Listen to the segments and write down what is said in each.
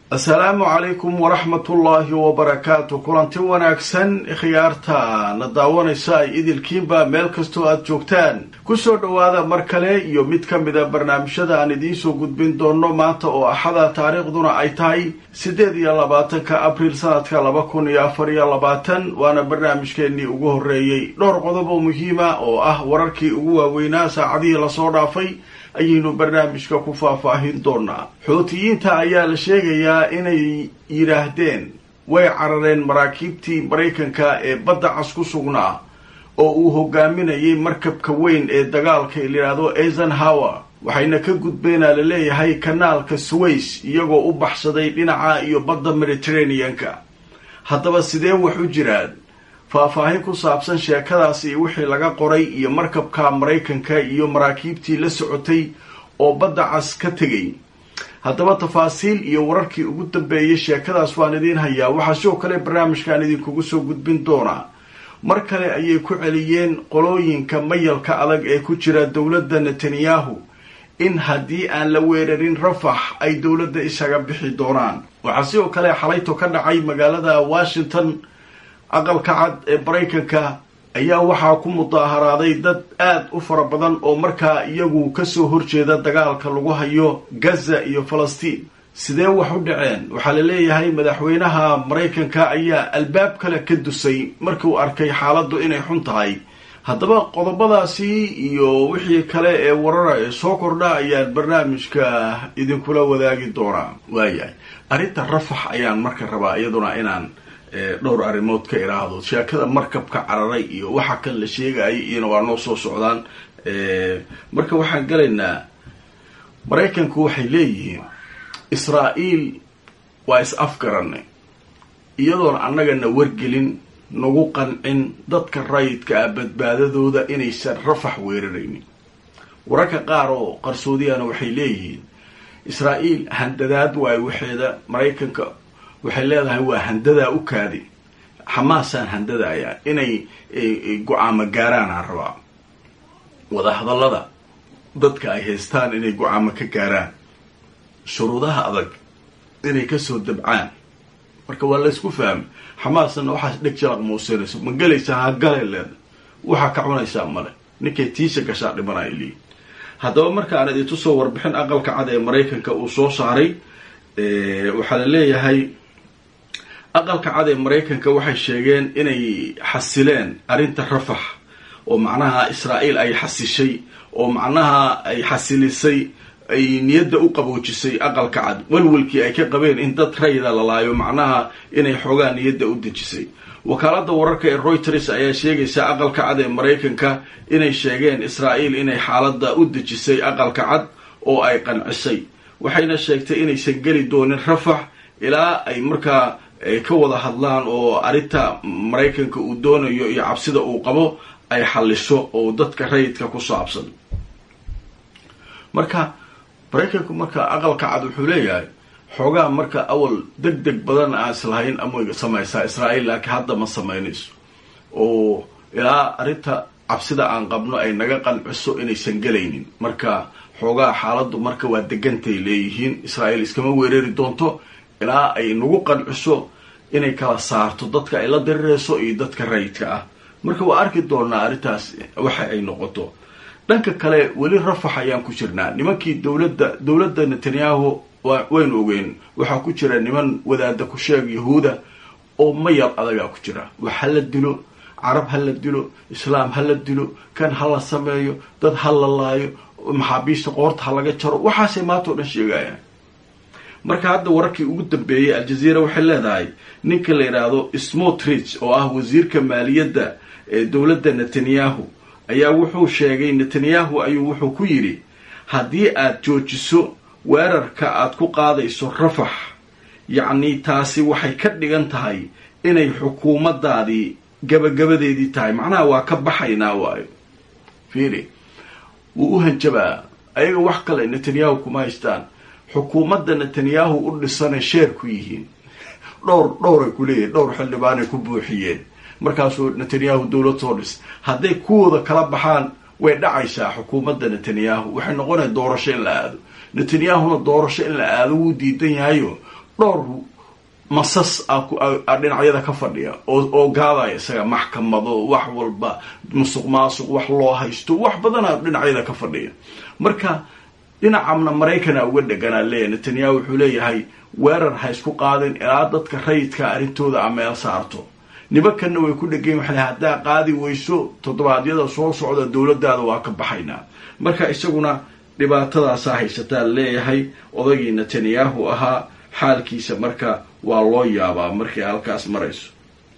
asalaamu calaykum waraxmatullaahi wabarakaatu kulanti wanaagsan khiyaarta na daawanaysa ay idilkiinba meel kastoo aada joogtaan kusoo dhowaada mar kale iyo mid ka mida barnaamijyada aan idiinsoo gudbin doono maanta oo axada taariikhduna ay tahay siddeed iyo labaatanka abriil sanadka laba kun iyo afar iyo labaatan waana barnaamijkeennii ugu horreeyey dhowr qodob oo muhiima oo ah wararkii ugu waaweynaa saacadihii lasoo dhaafay ayaynu barnaamijka ku faahfaahin doonaa xootiyiinta ayaa la sheegayaa inay yidhaahdeen way carareen maraakiibtii maraykanka ee badda cas ku sugnaa oo uu hogaaminayay markabka weyn ee dagaalka layidhaahdo eisenhower waxayna ka gudbeenaa la leeyahay kanaalka suways iyagoo u baxsaday dhinaca iyo badda mediterranean-ka haddaba sidee wax u jiraan faahfaahin ku saabsan sheekadaas iyo wixii laga qoray iyo markabka maraykanka iyo maraakiibtii la socotay oo badda cas ka tegay haddaba tafaasiil iyo wararkii ugu dambeeyay sheekadaas waan idiin hayaa waxaa sidoo kale barnaamijkan idinkugu soo gudbin doonaa mar kale ayay ku celiyeen qolooyinka mayalka adag ee ku jira dowladda netanyahu in haddii aan la weerarin rafax ay dowladda isaga bixi doonaan waxaa sidoo kale xalayto ka dhacay magaalada washington aqalka cad ee maraykanka ayaa waxaa ku mudaaharaaday dad aada u fara badan oo markaa iyagu kasoo horjeeda dagaalka lagu hayo gaza iyo falastiin sidee wax u dhaceen waxaa la leeyahay madaxweynaha maraykanka ayaa albaab kale ka dusay markiu arkay xaaladdu inay xun tahay haddaba qodobadaasi iyo wixii kale ee warara ee soo kordha ayaan barnaamijka idinkula wadaagi doonaa waayahay arrinta rafax ayaan marka rabaa iyaduna inaan dhowr arrimood ka iraahdo sheekada markabka cararay iyo waxa kan la sheegayay iyona waa noo soo socdaan marka waxaan galaynaa maraykanku waxay leeyihiin israa'iil waa is afgaranay iyadoon annagana wargelin nagu qancin dadka rayidka ah badbaadadooda inaysan rafax weeraraynin wararka qaar oo qarsoodiyana waxay leeyihiin israa'iil handadaad waayo waxeeda maraykanka waxay leedahay waa handadaa u kaadi xamaasaan handadayaa inay go-aamo gaaraan aan rabaa wadahadallada dadka ay haystaan inay go-aamo ka gaaraan shuruudaha adag inay kasoo dabcaan marka waa laysku fahmay xamaasna waxaas dheg jalaq muusinayso ma gelaysaa ha gale leeda waxaa ka cunaysaa male ninkay tiisa gashaa dhimanaya leeyi haddaba marka aan idintu soo warbixin aqalka cad ee maraykanka uu soo saaray waxaa la leeyahay aqalka cad ee maraykanka waxay sheegeen inay xasileen arrinta rafax oo macnaha israa'iil ay xasishay oo macnaha ay xasilisay ay niyadda u qaboojisay aqalka cad walwalkii ay ka qabeen in dad rayda la laayo macnaha inay xoogaa niyadda u dejisay wakaaladda wararka ee reuters ayaa sheegaysa aqalka cad ee maraykanka inay sheegeen israa'iil inay xaaladda u dejisay aqalka cad oo ay qancisay waxayna sheegtay inaysan geli doonin rafax ilaa ay markaa ka wada hadlaan oo arrinta maraykanka uu doonayo iyo cabsida uu qabo ay xalliso oo dadka rayidka ku saabsan marka maraykanku marka aqalka cad wuxuu leeyahay xoogaa marka awal deg deg badan aan islahayn ama samaysaa israa'iil laakiin hadda ma samaynayso oo ilaa arrinta cabsida aan qabno ay naga qanciso inaysan gelaynin marka xoogaa xaaladdu marka waa degantay leeyihiin israa'iil iskama weerari doonto ilaa ay nagu qanciso inay kala saarto dadka ay la dirirayso iyo dadka rayidka ah marka waa arki doonaa arrintaas waxa ay noqoto dhanka kale weli rafax ayaan ku jirnaa nimankii dowladda dowladda netanyahu waynu ogeyn waxaa ku jira niman wadaada ku sheeg yahuuda oo mayal adagaa ku jira wax ha la dilo carab ha la dilo islaam ha la dilo kan ha la sameeyo dad ha la laayo maxaabiista qoorta ha laga jaro waxaasay maanta o dhan sheegayaan marka hadda wararkii ugu dambeeyay aljazeera waxay leedahay ninka la yidhaahdo smotrich oo ah wasiirka maaliyadda ee dowladda netanyahu ayaa wuxuu sheegay netanyahu ayuu wuxuu ku yidhi haddii aad joojiso weerarka aad ku qaadayso rafax yacni taasi waxay ka dhigan tahay inay xukuumaddaadii gabagabadeedii tahay macnaha waa ka baxaynaa waayo fiiri wuu u hanjabaa ayaga wax kale netanyahu kuma haystaan xukuumadda netanyahu u dhisanay sheer ku yihiin dhowr dhowray ku leeyihin dhowr xildhibaanay ku buuxiyeen markaasuu netanyahu dowlad soo dhis hadday kuwooda kala baxaan way dhacaysaa xukuumadda netanyahu waxay noqonaya doorasho in la aado netanyahuna doorasho in la aado wuu diidan yahayo dhowr masas a dhinacyada ka fadhiya oo gaadaya isaga maxkamado wax walba musuq maasuq wax loo haysto wax badana dhinacyada ka fadhiya marka dhinacamna maraykana uga dheganaa leeyahy netanyahu wuxuu leeyahay weerar ha isku qaadin ilaa dadka rayidka arrintooda a meel saarto nimankanna way ku dhegayn waxay haddaa qaadi weyso toddobaadyada soo socda dowladaada waa ka baxaynaa marka isaguna dhibaatadaasaa haysataa leeyahay odaygii netanyahu ahaa xaalkiisa marka waa loo yaabaa markay halkaas marayso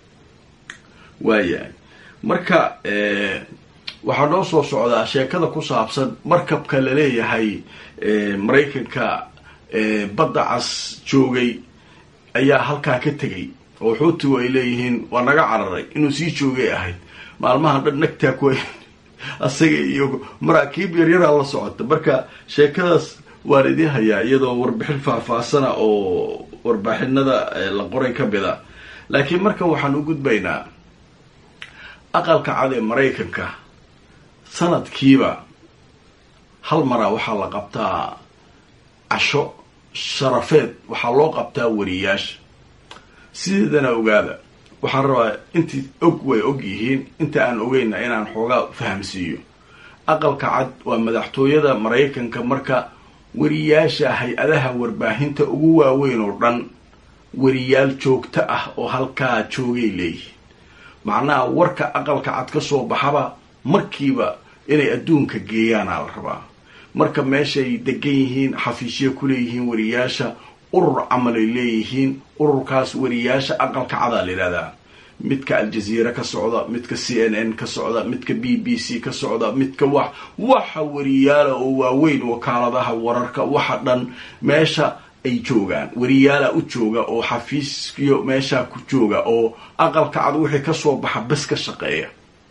waayahay marka waxaa noo soo socdaa sheekada ku saabsan markabka laleeyahay maraykanka badda cas joogay ayaa halkaa ka tegay oo xuutigu ay leeyihiin waa naga cararay inuu sii joogay ahayd maalmahan dhan nagtaa ku asaga iyo maraakiib yaryaraa la socota marka sheekadaas waan idiin hayaa iyadoo warbixin faahfaahsana oo warbixinada la qoray ka mida laakiin marka waxaan u gudbaynaa aqalka cad ee maraykanka sanadkiiba hal maraa waxaa la qabtaa casho sharafeed waxaa loo qabtaa wariyaasha sideedana ogaada waxaan rabaa intii og way og yihiin inta aan ogeyna inaan xoogaa fahamsiiyo aqalka cad waa madaxtooyada maraykanka marka wariyaasha hay-adaha warbaahinta ugu waaweyn oo dhan wariyaal joogto ah oo halkaa joogay leeyihiin macnaha warka aqalka cad ka soo baxaba markiiba inay adduunka geeyaanaa la rabaa marka meeshay degan yihiin xafiisya ku leeyihiin wariyaasha urur camalay leeyihiin ururkaas wariyaasha aqalka cadaa la yidhahdaa midka aljaziira ka socda midka c n n ka socda midka b b c ka socda midka wax waxa wariyaala oo waaweyn wakaaladaha wararka waxa dhan meesha ay joogaan wariyaala u jooga oo xafiiskiyo meeshaa ku jooga oo aqalka cad wixii kasoo baxa bes ka shaqeeya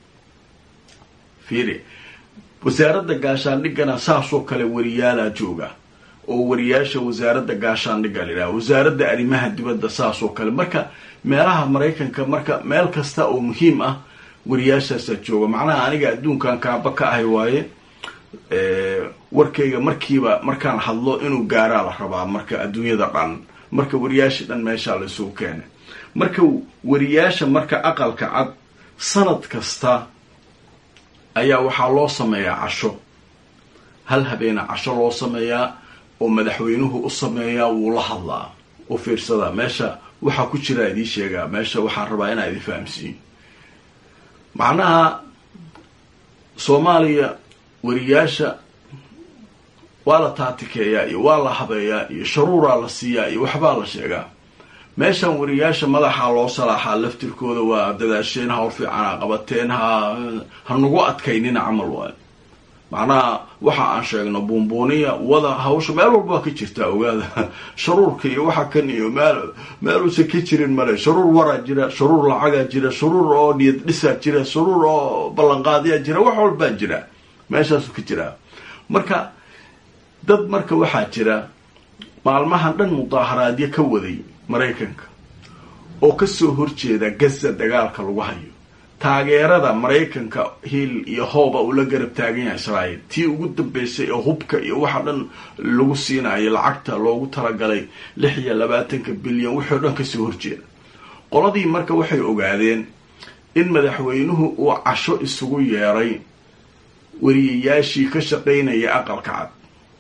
fiiri wasaaradda gaashaandhigana saasoo kale wariyaalaa jooga oo wariyaasha wasaaradda gaashaandhigga la yidhaha wasaaradda arrimaha dibadda saas oo kale marka meelaha maraykanka marka meel kasta oo muhiim ah wariyaashaasaa jooga macnaha aniga adduunkan kaaba ka ahay waaye warkayga markiiba markaan hadlo inuu gaaraa la rabaa marka adduunyada dhan marka wariyaasha dhan meeshaa laisugu keenay marka wariyaasha marka aqalka cad sanad kasta ayaa waxaa loo sameeyaa casho hal habeena casho loo sameeyaa oo madaxweynuhu u sameeyaa wuu la hadlaa u fiirsadaa meesha waxaa ku jiraa idiin sheegaa meesha waxaan rabaa inaa idin fahamsiiyo macnaha soomaaliya wariyaasha waa la taatikeeyaa iyo waa la habeeyaa iyo sharuuraa la siiyaa iyo waxbaa la sheegaa meeshan wariyaasha madaxaa loo salaaxaa laftirkooda waa dadaasheen hawl fiicanaa qabateen ha ha nagu adkaynina camal waayo macnaha waxa aan sheegno buunbuuniya wada hawsha meel walba waa ka jirtaa ogaada sharuurka iyo waxa kan iyo meel meeluusan ka jirin male sharuur waraa jira sharuur lacagaa jira sharuur oo niyad dhisaa jira sharuur oo ballanqaadyaa jira wax walbaa jira meeshaasu ka jiraa marka dad marka waxaa jira maalmahan dhan mudaaharaadyo ka waday maraykanka oo kasoo horjeeda gaza dagaalka lagu hayo taageerada maraykanka hiil iyo hooba uu la garab taagan yahay israa'iil tii ugu dambeysay oo hubka iyo waxa dhan lagu siinayo lacagta loogu talagalay lix iyo labaatanka bilyan wixii o dhan kasoo horjeeda qoladii marka waxay ogaadeen in madaxweynuhu uu casho isugu yeeray wariyayaashii ka shaqaynaya aqalka cad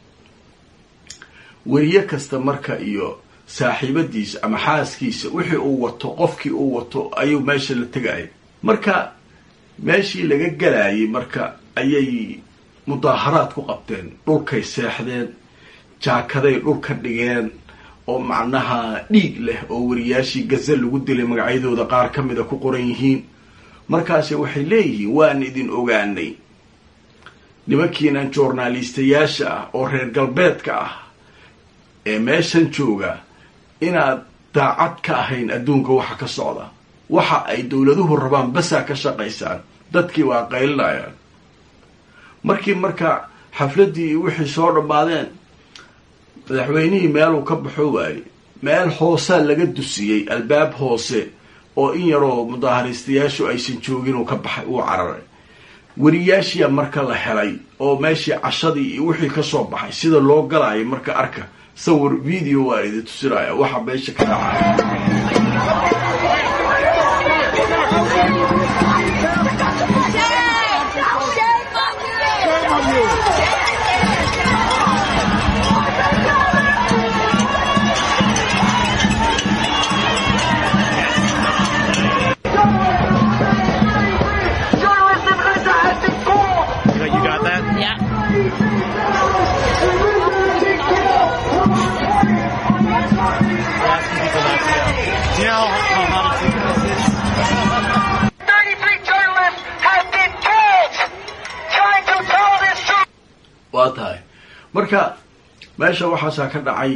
weriye kasta marka iyo saaxiibadiisa ama xaaskiisa wixii uu wato qofkii uu wato ayuu meesha la tegaya marka meeshii laga galayay marka ayay mudaaharaad ku qabteen dhulkay seexdeen jaakaday dhul ka dhigeen oo macnaha dhiig leh oo wariyaashii gaza lagu dilay magacyadooda qaar ka mida ku qoran yihiin markaase waxay leeyihiin waan idin ogaanay nimankiinan journalistayaasha ah oo reer galbeedka ah ee meeshan jooga inaad daacad ka ahayn adduunka waxa ka socda waxa ay dowladuhu rabaan basaa ka shaqaysaan dadkii waa qaylinayaan markii marka xafladdii wixii soo dhammaadeen madaxweynihii meeluu ka baxo waayey meel hoosaa laga dusiyey albaab hoose oo in yaroo mudaahariistayaashu aysan joogin uu ka baxay uu cararay wariyaashiya marka la helay oo meeshii cashadii iyo wixii kasoo baxay sida loo galaayo marka arka sawir video waa idin tusinaya waxa meesha ka dhacay You got that? Yeah. Asking people not to go. Do you know how, how hot it's 33 journalists have been killed trying to tell this truth. waa tahay marka meesha waxaasaa ka dhacay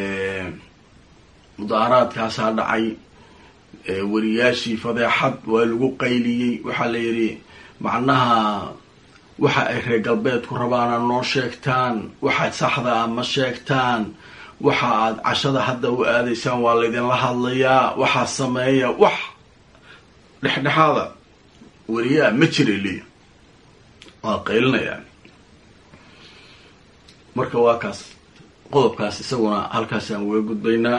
mudaaharaadkaasaa dhacay wariyaashii fadeexad waa lagu qayliyey waxaa la yidhi macnaha waxa ay reer galbeedku rabaana noo sheegtaan waxa saxda ah ma sheegtaan waxa aad cashada hadda u aadaysaan waa laydinla hadlayaa waxaa sameeya wax dhexdhexaada wariyaa ma jira liya waa qaylinayaan marka waa kaas qodobkaas isaguna halkaasaan uga gudbaynaa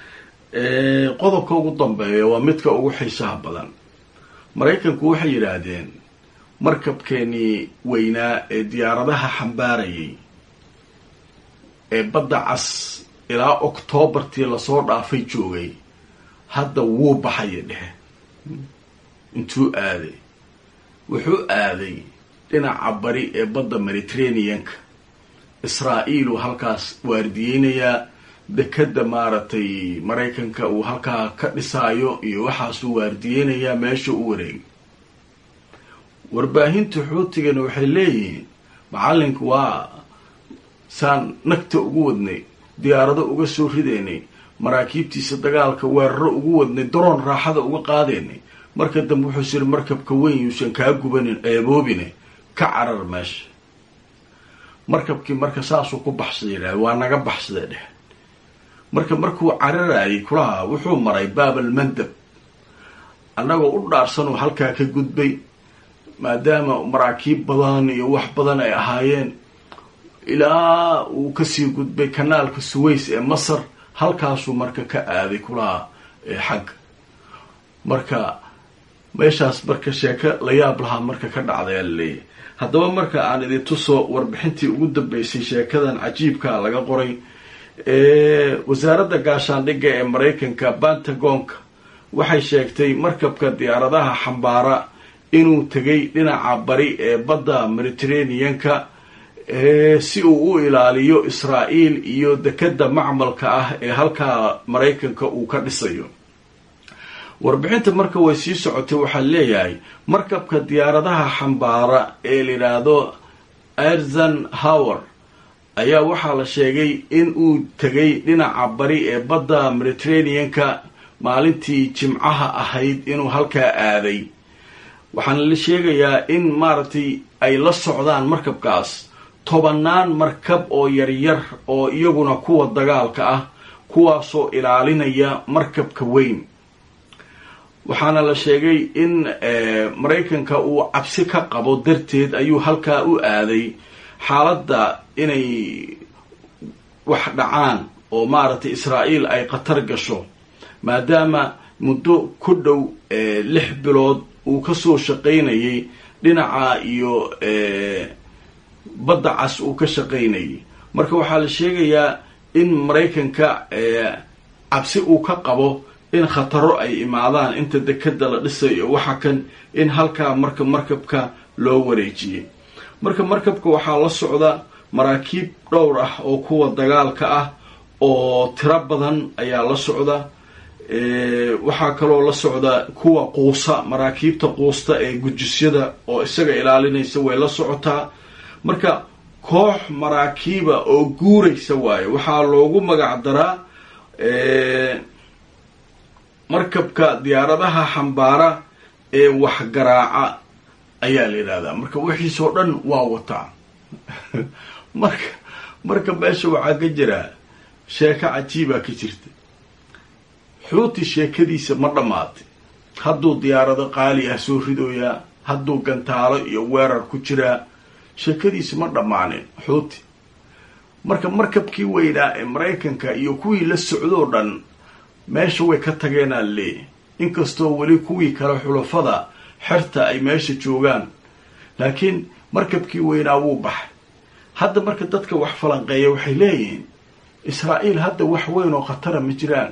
qodobka ugu dambeeya waa midka ugu xiisaha badan maraykanku waxay yidhaahdeen markabkeenii weynaa ee diyaaradaha xambaarayay ee badda cas ilaa oktoobartii lasoo dhaafay joogay hadda wuu baxaya dhehe intuu aaday wuxuu aaday dhinaca bari ee badda mediterraneanka israa'iil uu halkaas waardiyeynayaa dekadda maaragtay maraykanka uu halkaa ka dhisaayo iyo waxaasuu waardiyeynayaa meesha u wareegay warbaahinta xuutigana waxay leeyihiin macallinku waa saan nagta ugu wadnay diyaarado uga soo ridaynay maraakiibtiisa dagaalka weeraro ugu wadnay daroon raaxada uga qaadaynay marka dambe wuxuu siri markabka weyn yuusan kaa gubanin eeboobine ka carar meesha markabkii marka saasuu ku baxsada yidhahda waa naga baxsada dheh marka markuu cararayay kulaha wuxuu maray baabal mandab annagoo u dhaarsanuu halkaa ka gudbay maadaama maraakiib badan iyo wax badan ay ahaayeen ilaa uu kasii gudbay kanaalka suways ee masar halkaasuu marka ka aaday kulaha xagga marka meeshaas marka sheeko la yaab lahaa marka ka dhacday ala leeyahy haddaba marka aan idin tuso warbixintii ugu dambeysay sheekadan cajiibka laga qoray wasaaradda gaashaandhigga ee maraykanka pentagonka waxay sheegtay markabka diyaaradaha xambaara inuu tegay dhinaca bari ee badda mediterraneanka si uu u ilaaliyo israa'iil iyo dekadda macmalka ah ee halkaa maraykanka uu ka dhisayo warbixinta marka way sii socotay waxaa leeyahay markabka diyaaradaha xambaara ee la yidhaahdo erzan hower ayaa waxaa la sheegay in uu tegay dhinaca bari ee badda mediterraneanka maalintii jimcaha ahayd inuu halkaa aaday waxaana la sheegayaa in maaragtay ay la socdaan markabkaas tobanaan markab oo yaryar oo iyaguna kuwa dagaalka ah kuwaasoo ilaalinaya markabka weyn waxaana la sheegay in maraykanka uu cabsi ka qabo darteed ayuu halkaa u aaday xaaladda inay wax dhacaan oo maaragtay israa'iil ay khatar gasho maadaama muddo ku dhow lix bilood uu kasoo shaqaynayay dhinaca iyo badda cas uu ka shaqaynayay marka waxaa la sheegayaa in maraykanka cabsi uu ka qabo in khataro ay imaadaan inta dekada la dhisayo waxa kan in halkaa marka markabka loo wareejiyay marka markabka waxaa la socda maraakiib dhowr ah oo kuwa dagaalka ah oo tiro badan ayaa la socda waxaa kaloo la socda kuwa quusa maraakiibta quusta ee gujisyada oo isaga ilaalinaysa way la socotaa marka koox maraakiiba oo guuraysa waayo waxaa loogu magac daraa markabka diyaaradaha xambaara ee waxgaraaca ayaa la yidhahdaa marka wixiisoo dhan waa wataa marka marka meesha waxaa ka jiraa sheeko cajiibaa ka jirta xuuti sheekadiisa ma dhammaatay hadduu diyaarado qaali ah soo ridooyaa hadduu gantaalo iyo weerar ku jiraa sheekadiisa ma dhammaanin xuuti marka markabkii weynaa ee maraykanka iyo kuwii la socdoo dhan meesha way ka tageenaa leeyahy inkastoo weli kuwii kale xulafada xerta ay meesha joogaan laakiin markabkii weynaa wuu baxay hadda marka dadka wax falanqeeya waxay leeyihiin israa'iil hadda wax weyn oo khatara ma jiraan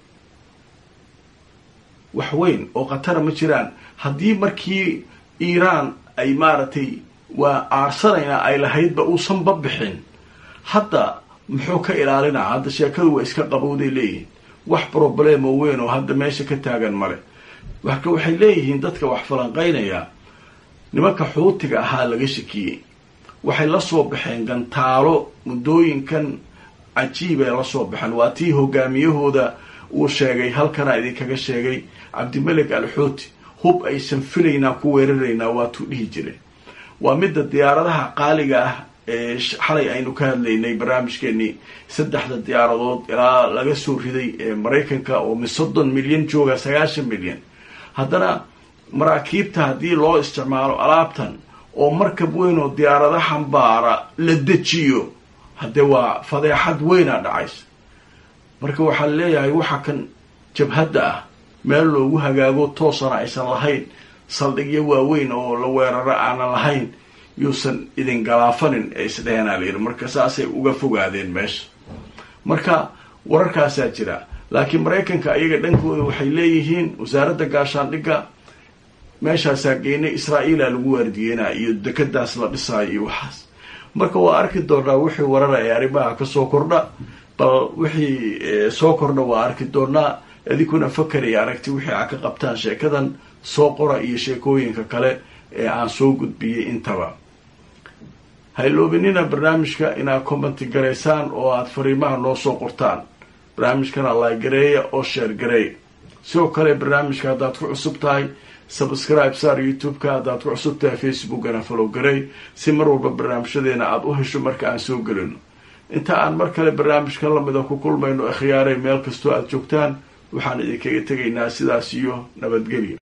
wax weyn oo khatara ma jiraan haddii markii iiraan ay maaragtay waa aarsanayna ay lahaydba uusanba bixin hadda muxuu ka ilaalinaa hadda sheekadu waa iska qabowday leeyihiin wax problemo weyn oo hadda meesha ka taagan male marka waxay leeyihiin dadka wax falanqaynaya nimanka xuutiga ahaa laga shakiyey waxay la soo baxeen gantaalo muddooyinkan cajiibay la soo baxeen waa tii hogaamiyahooda uu sheegay halkanaa idinkaga sheegay cabdimelik al xuuti hub aysan filaynaa ku weeraraynaa waatuu dhihi jiray waa midda diyaaradaha qaaliga ah ee xalay aynu ka hadlaynay barnaamijkeenii saddexda diyaaradood ilaa laga soo riday ee maraykanka oo mi soddon milyan jooga sagaashan milyan haddana maraakiibta haddii loo isticmaalo alaabtan oo markab weyn oo diyaarada xambaara la dejiyo haddee waa fadeexad weynaa dhacaysa marka waxaa leeyahay waxa kan jabhadda ah meel loogu hagaago toosana aysan lahayn saldhigyo waaweyn oo la weeraro aanan lahayn yuusan idin galaafanin ee isdhehenaa layidhi marka saasay uga fogaadeen meesha marka wararkaasaa jira laakiin maraykanka ayaga dhankooda waxay leeyihiin wasaaradda gaashaandhigga meeshaasaa geynay israa'iila lagu waardiyeynaa iyo dekadaas la dhisaayo iyo waxaas marka waa arki doonaa wixii warara ee arrimaha kasoo kordha bal wixii soo kordha waa arki doonaa idinkuna fakar iyo aragti wixii aa ka qabtaan sheekadan soo qora iyo sheekooyinka kale ee aan soo gudbiyey intaba hayloobinina barnaamijka inaad commenti garaysaan oo aada fariimaha noo soo qortaan barnaamijkana laagareeya oo sheer gareeya sidoo kale barnaamijka haddaad ku cusub tahay subscribe saar youtube-ka haddaad ku cusub tahay facebookana follow garey si mar walba barnaamijyadeena aada u hesho marka aan soo gelino inta aan mar kale barnaamijka lamida ku kulmayno ikhyaaray meel kastoo aada joogtaan waxaan idinkaga tegaynaa sidaas iyo nabadgelyo